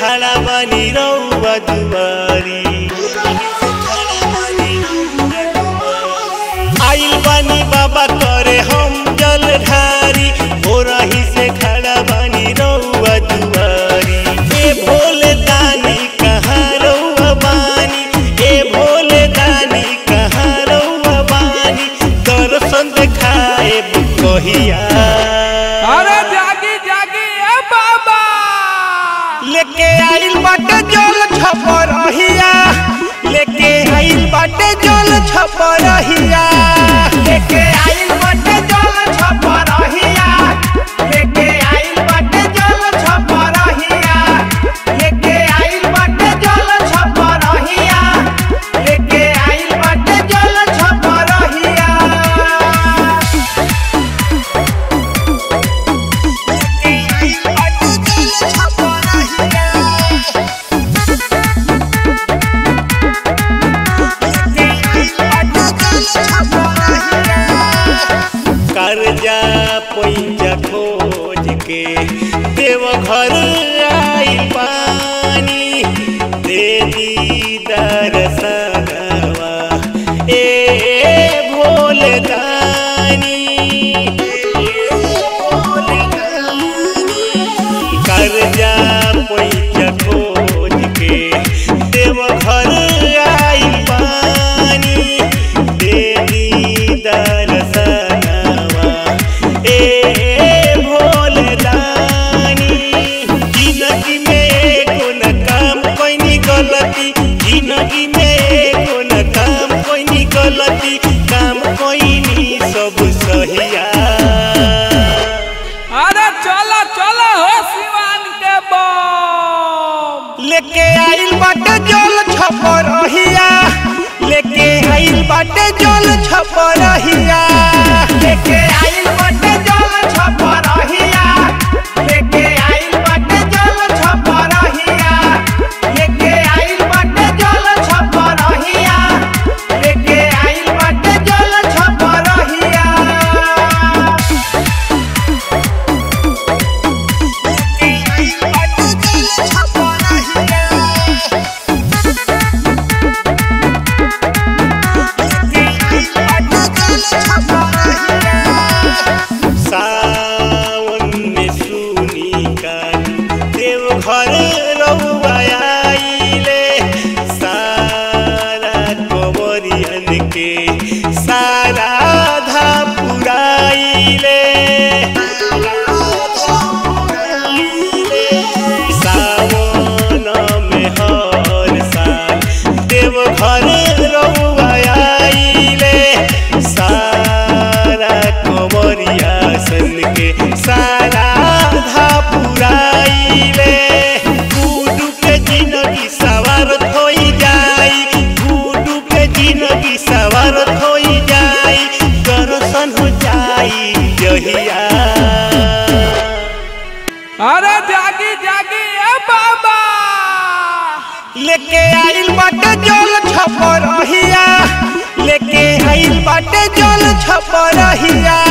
खड़ा बानी रउआ दुआरी आइल बानी बाबा करे हम जल ढारी हो रही से खड़ा बानी रउआ दुआरी ए भोले दानी कहाँ रउआ बानी ए भोले दानी कहाँ रउआ बानी दर्शन देखाए कहिया अरे जागी जागी ए बाबा लेके आइल बाटे जल छपरहिया लेके आइल बाटे जल छपरहिया लेके आइल बाटे जल छपरहिया लेके आइल बाटे जल छपरहिया लेके आइल बाटे जल छपरहिया लेके आइल बाटे जल छपरहिया कर्जा पैसा खोज के देव घर आई पानी दे दी दरसनवा ए भोले दानी कर्जा पैसा खोज के देव घर आई पानी दे दी दरसनवा ए भोले दानी जिंदगी में एको न काम कोई गलती जिंदगी में एको न काम कोई गलती काम कोई सब सहिया अरे चलो चलो हो सिवान के बम लेके आइल बाटे जल छपरहिया लेके आइल बाटे जल छपरहिया लेके आइल बाटे जल छपरहिया लेके आइल बाटे जल छपरहिया लेके आइल बाटे जल छपरहिया लेके आइल बाटे जल छपरहिया सावन में सुनी कान देव घर रउआ आइले सारा कवरियन के सारा धा पुराइले सावन में हर साल देव घर रउआ आइले सारा कवरिया सन के सारा धा पुराइले गुडू के जिंदगी सवार होई जाई गुडू के जिंदगी सवार होई जाई दर्शन हो जाई जहिया अरे जागी जागी ए बाबा लेके आइल बाटे जल छपरहिया लेके आइल बाटे जल छपरहिया